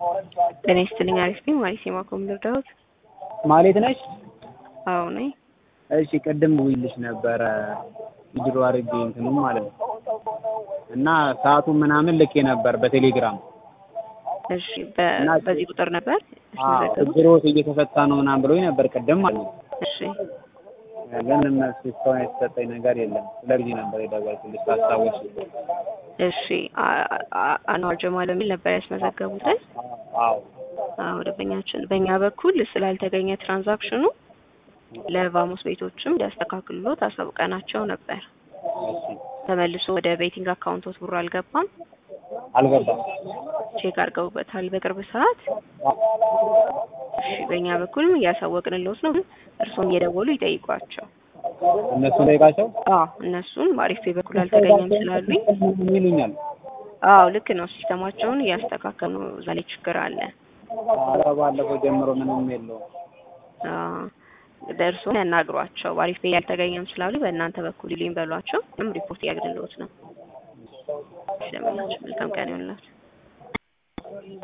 ጤና ይስጥልኝ። አሪፍ ነኝ። ማሪስ የማኮም ልርዳዎት? ማሌት ነሽ? አዎ ነኝ። እሺ ቅድም ውይልሽ ነበረ ቪዲዮ አድርጌ እንትኑ ማለት ነው እና ሰዓቱን ምናምን ልኬ ነበር በቴሌግራም እሺ በ- በዚህ ቁጥር ነበር የተመዘገቡት? ችግሮት እየተፈታ ነው ምናምን ብሎኝ ነበር ቅድም ማለት ነው። እሺ ግን እነሱ እስካሁን የተሰጠኝ ነገር የለም። ስለዚህ ነበር የደወልኩልሽ ታስታውሽ። እሺ አ- አ- አንዋር ጀማል የሚል ነበር ያስመዘገቡትን። አዎ አዎ ደንበኛችን በእኛ በኩል ስላልተገኘ ትራንዛክሽኑ ለቫሞስ ቤቶችም እንዲያስተካክሉት አሳውቀናቸው ነበር። እሺ ተመልሶ ወደ ቤቲንግ አካውንቶት ብሩ አልገባም። አልገባም። ቼክ አድርገውበታል በቅርብ ሰዓት። እሺ በእኛ በኩልም እያሳወቅንልዎት ነው። ግን እርስዎም እየደወሉ ይጠይቋቸው። እነሱ ጠይቃቸው አዎ እነሱን በአሪፍ ፔ በኩል አልተገኘም ስላሉኝ ይሉኛል። አዎ ልክ ነው። ሲስተማቸውን እያስተካከሉ ነው። እዛ ላይ ችግር አለ። ኧረ ባለፈው ጀምሮ ምንም የለውም። ደርሶ ያናግሯቸው። በአሪፍ ፔ ያልተገኘም ስላሉ በእናንተ በኩል ይሉኝ በሏቸው። ምንም ሪፖርት እያግድልዎት ነው። ስለምናቸው መልካም ቀን ይሆንላችሁ።